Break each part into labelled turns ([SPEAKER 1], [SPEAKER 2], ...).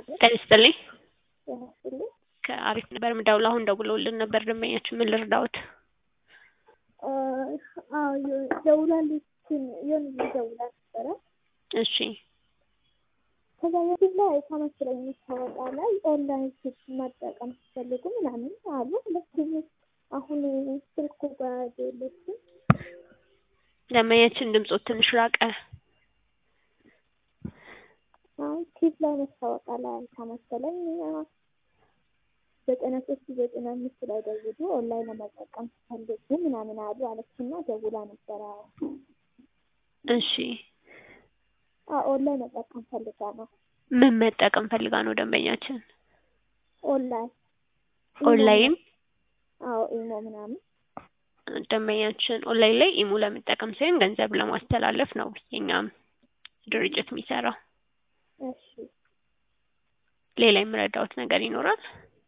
[SPEAKER 1] ጤና ይስጥልኝ።
[SPEAKER 2] ጤና ይስጥልኝ።
[SPEAKER 1] ከአሪፍ ነበር ምደውለው አሁን ደውለውልን ነበር ደንበኛችን ምን ልርዳዎት?
[SPEAKER 2] አዎ ደውላለች የሆነ ጊዜ ደውላ ነበረ።
[SPEAKER 1] እሺ
[SPEAKER 2] ከዛ በፊት ላይ አይታ መሰለኝ የምታወጣ ላይ ኦንላይን ስልክ መጠቀም ሲፈልጉ ምናምን አሉ። ሁለቱም አሁን ስልኩ ጋር የለችም።
[SPEAKER 1] ደንበኛችን ድምፆት ትንሽ ራቀ።
[SPEAKER 2] አይ ፊት ላይ ማስታወቂያ ላይ አይታ መሰለኝ ዘጠና ሶስት ዘጠና አምስት ላይ ደውሉ ኦንላይን ለመጠቀም ሲፈልጉ ምናምን አሉ አለችና ደውላ ነበረ።
[SPEAKER 1] እሺ
[SPEAKER 2] ኦንላይን መጠቀም ፈልጋ ነው።
[SPEAKER 1] ምን መጠቀም ፈልጋ ነው ደንበኛችን?
[SPEAKER 2] ኦንላይን
[SPEAKER 1] ኦንላይን
[SPEAKER 2] አዎ ኢሞ ምናምን
[SPEAKER 1] ደንበኛችን ኦንላይን ላይ ኢሞ ለመጠቀም ሳይሆን ገንዘብ ለማስተላለፍ ነው የኛም ድርጅት የሚሰራው።
[SPEAKER 2] እሺ
[SPEAKER 1] ሌላ የምረዳዎት ነገር ይኖራል?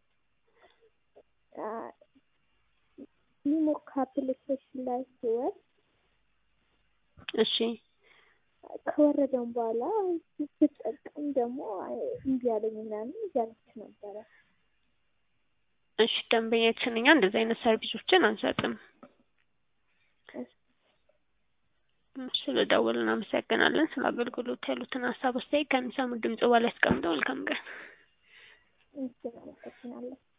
[SPEAKER 2] ኢሞ ከአፕሊኬሽን ላይ ሲወርድ
[SPEAKER 1] እሺ
[SPEAKER 2] ከወረደም በኋላ ስጠቀም ደግሞ እምቢ አለኝ ምናምን እያለች ነበረ።
[SPEAKER 1] እሺ ደንበኛችን እኛ እንደዚህ አይነት ሰርቪሶችን አንሰጥም። ስለደወሉ እናመሰግናለን። ስለ አገልግሎት ያሉትን ሀሳብ አስተያየት ከሚሰሙት ድምጽ በላይ አስቀምጠው መልካም ቀን።
[SPEAKER 2] እሺ አመሰግናለሁ።